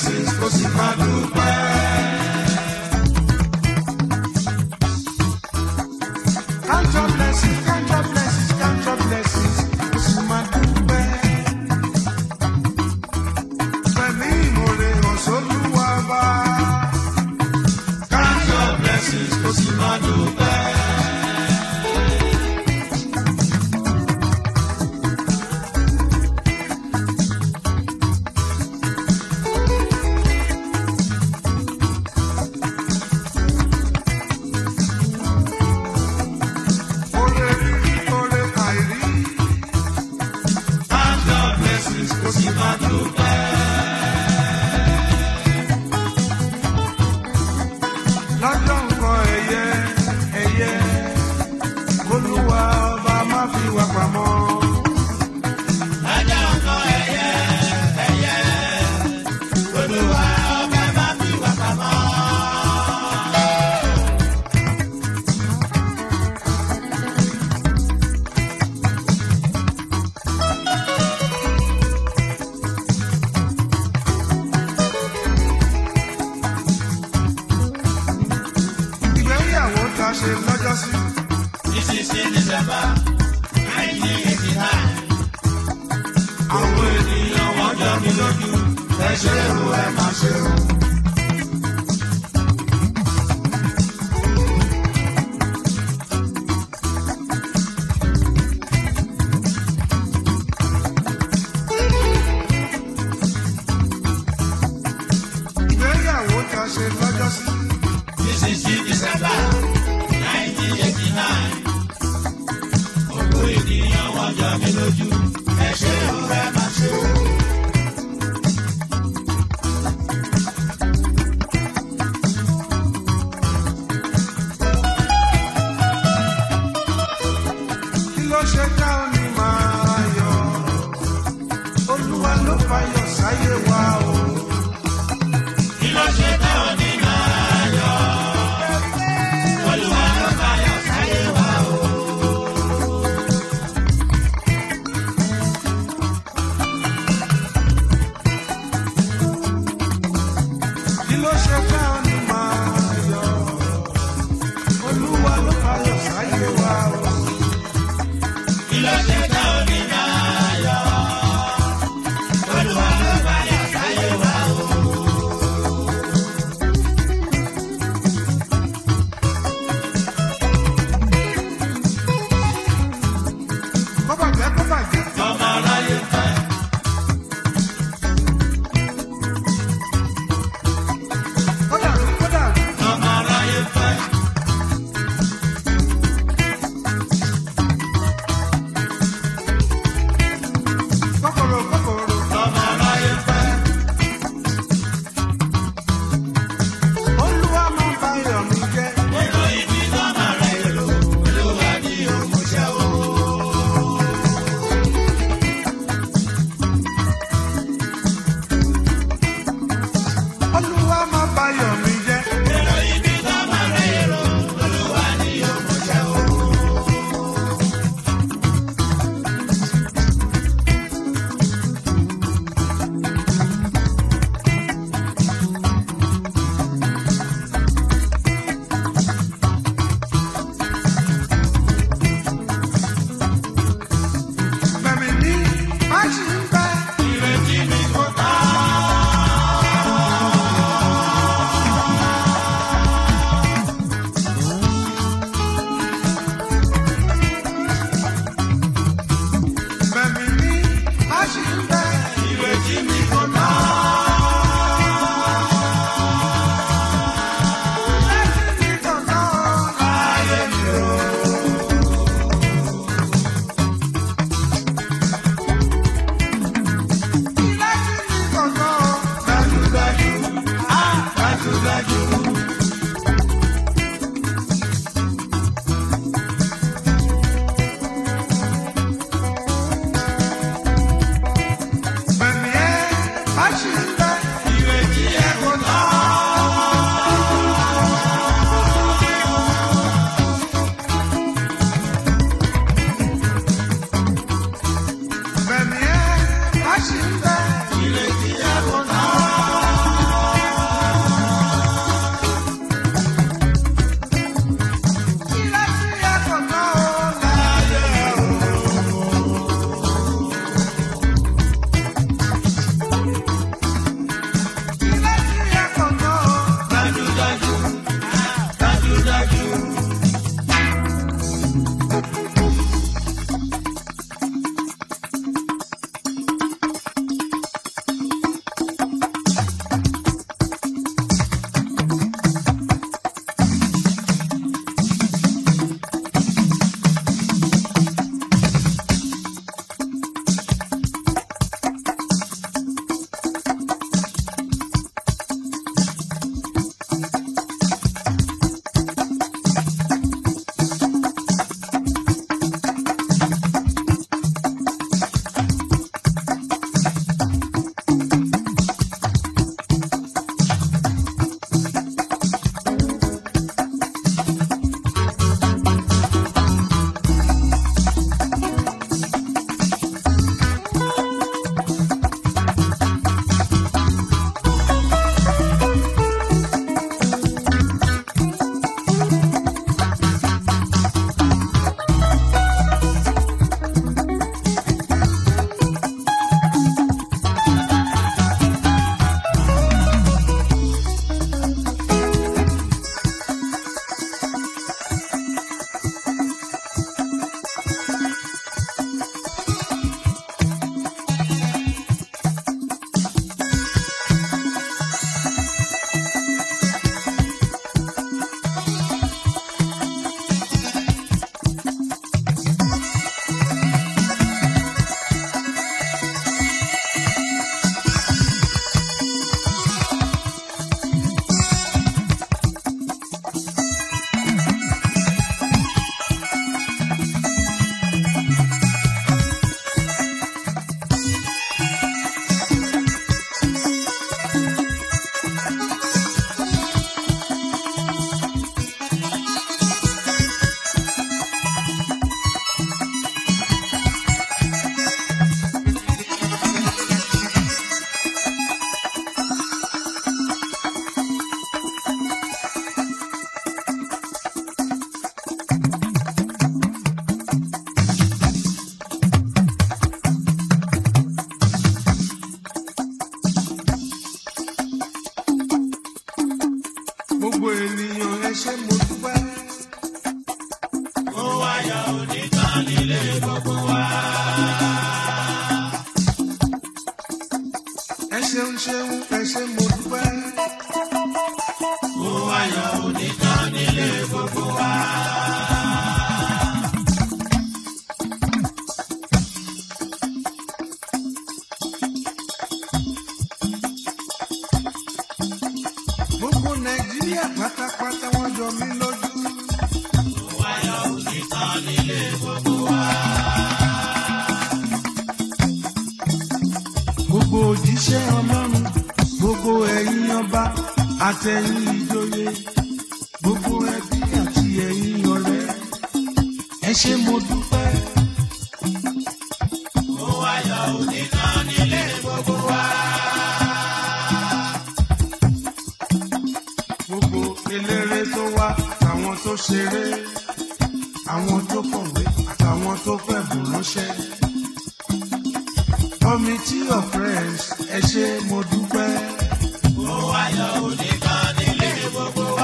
blessings kò sì máa dúpẹ́. Count your blessings, count your blessings, count your blessings, kò sì máa dúpẹ́. Pẹ̀lú ìmoore hàn sólúwa bá. Count your blessings kò sì máa dúpẹ́. Oore rírí, oore àìrí. Count your blessings kò sì máa dúpẹ́. lọ́jọ́ nǹkan ẹ̀yẹ ẹ̀yẹ olúwa ọba má fi wà pamọ́. Lọ́jọ́ kan ẹyẹ ẹyẹ olúwa ọba má fi wà pamọ́. ìgbéyàwó ta ṣe lọ́jọ́ sí. This is in December nineteen eighty nine. àwọn ènìyàn wọ́n jọ mí lójú. ẹ ṣe o ẹ má ṣe o. ìgbéyàwó ta ṣe lọ́jọ́ sí. This is in December nineteen eighty nine. Gbogbo ènìyàn wọ́n jọ mí lójú. Ẹ ṣe o ẹ má ṣe o. kí ló ṣe ká ó ní máa yọ. olúwa ló fayọ̀ sáyé wa o. Kí ló ṣe tẹ́ ọ nínú ayọ̀? Olúwa ló fayọ̀ sáyé wa o. kí ló ṣe ká ó ní máa yọ. olúwa ló fayọ̀ sáyé wa o. Kí ló ṣe tẹ́ ọ nínú ayọ̀? Olúwa ló fayọ̀ sáyé òjíṣẹ́ ọlọ́run gbogbo ẹ̀yin ọba àtẹ̀yìn ìjòyè gbogbo ẹbí àti ẹ̀yin ọ̀rẹ́ ẹ ṣé mo dúpẹ́. Ó wáyọ̀ òní kan nílé gbogbo wa. gbogbo eléré tó wá àtàwọn tó ṣeré àwọn tó kọ̀wé àtàwọn tó fẹ̀bùn ránṣẹ́. committee of friends ẹ ṣé mo dúpẹ́. Ó wáyọ̀ òní kan nílé gbogbo wa.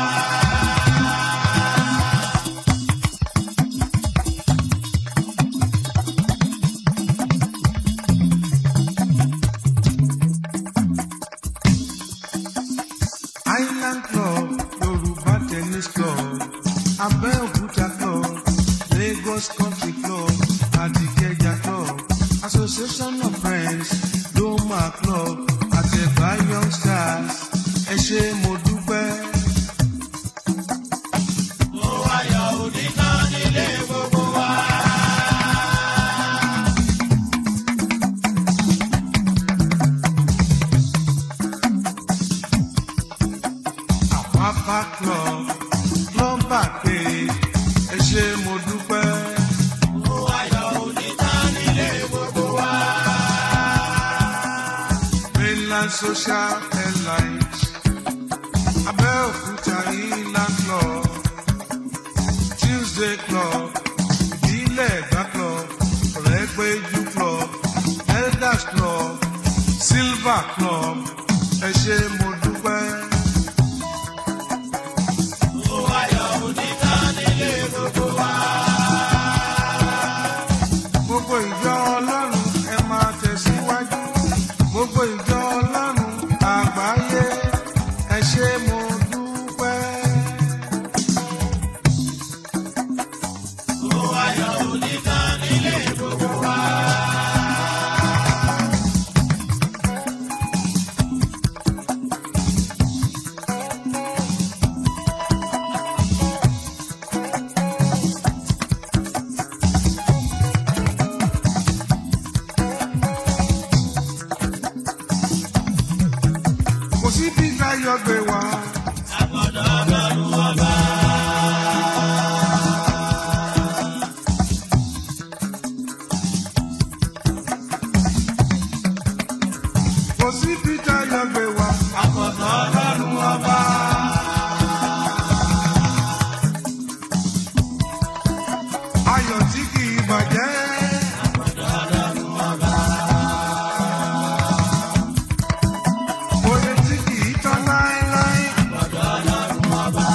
Island Club, Yoruba Tennis Club, Abeokuta Club, Lagos Country Club, Adikeja Club, Association of Friends, Doma Club, Àtẹ̀bá Young Stars, ẹ ṣé mo dúpẹ́. Ó wáyọ̀ òní kan nílé gbogbo wa. Àpápá Club, Plumber pé ẹ ṣé mo dúpẹ́. Ó wáyọ̀ òní kan nílé gbogbo wa. Mainland Social Airlines, Abeokuta Inland Club, Tuesday Club, Ìbílẹ̀ Ẹ̀gbá Club, Ọ̀rẹ́gbẹ́jú Club, Elders Club, Silver Club, ẹ ṣé mo dúpẹ́. Ó wáyọ̀ òní kan nílé gbogbo wa. Gbogbo ìjọ Ọlọ́run ẹ máa tẹ̀síwájú. Gbogbo ìjọ Ọlọ́run àgbáyé ẹ ṣé mo dúpẹ́. Ó wáyọ̀ òní kan nílé gbogbo wa. Kò sí bí Táyọ̀ gbé wá. Àgbọ̀dọ̀ ọlọ́run ọba. Kò sí bí Táyọ̀ gbé wá. Àgbọ̀dọ̀ ọlọ́run ọba. Ayọ̀ tí kì í bàjẹ́. Àgbọ̀dọ̀ ọlọ́run ọba. Oye tí kì í tán láéláé. Àgbọ̀dọ̀ ọlọ́run ọba.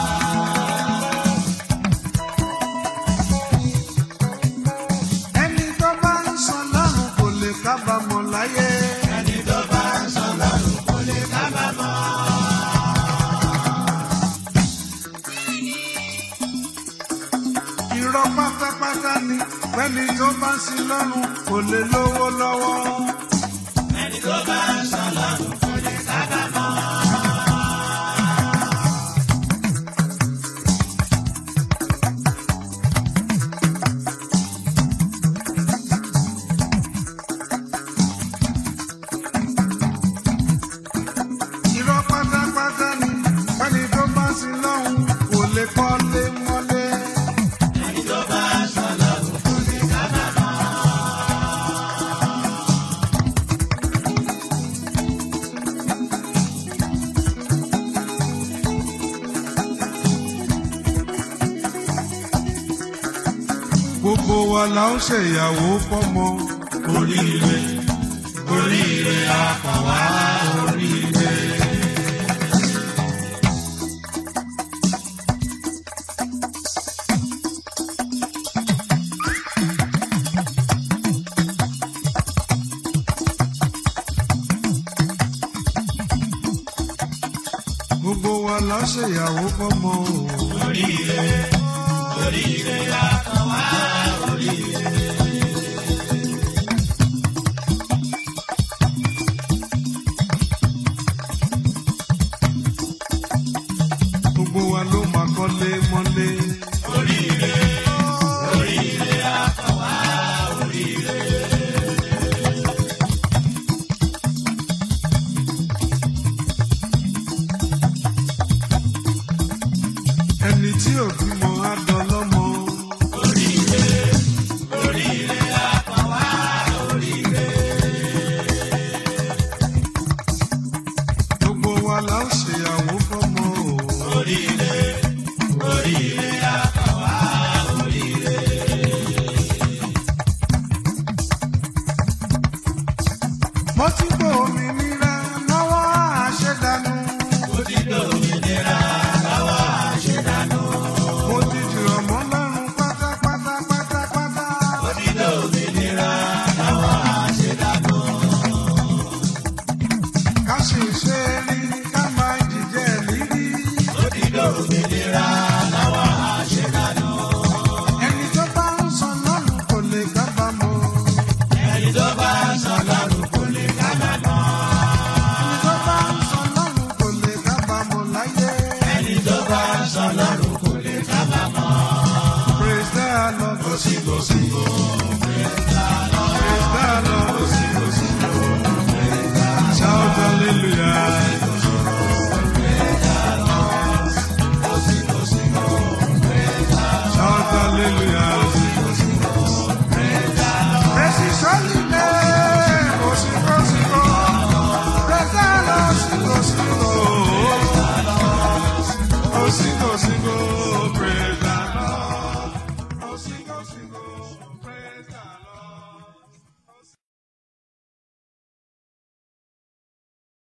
Ẹni tó bá ń sọ lọ́run kò lè kábàámọ̀ láyé. Ẹni tó bá ń sọ lọ́run kò lè kábàámọ̀. Irọ́ pátápátá ni pẹ́ni tó bá ń sin lọ́run kò lè lówó lọ́wọ́. Ẹni tó bá ń sọ lọ́run kò lè kábàámọ̀. Irọ́ pátápátá ni pẹ́ni tó bá ń sin lọ́run kò lè kọ́lé mọ́lé. Ẹni tó bá ń sọ lọ́run kò lè kábàámọ̀. Gbogbo wa la ó ṣèyàwó fọ́mọ. Oríire, oríire àkànwá oríire. Gbogbo wa la ó ṣèyàwó fọ́mọ. Oríire, oríire àkànwá oríire. Gbogbo wa ló máa kọ́lé mọ́lé. Oríire, oríire àkànwá oríire. mo ti gbọ́ orin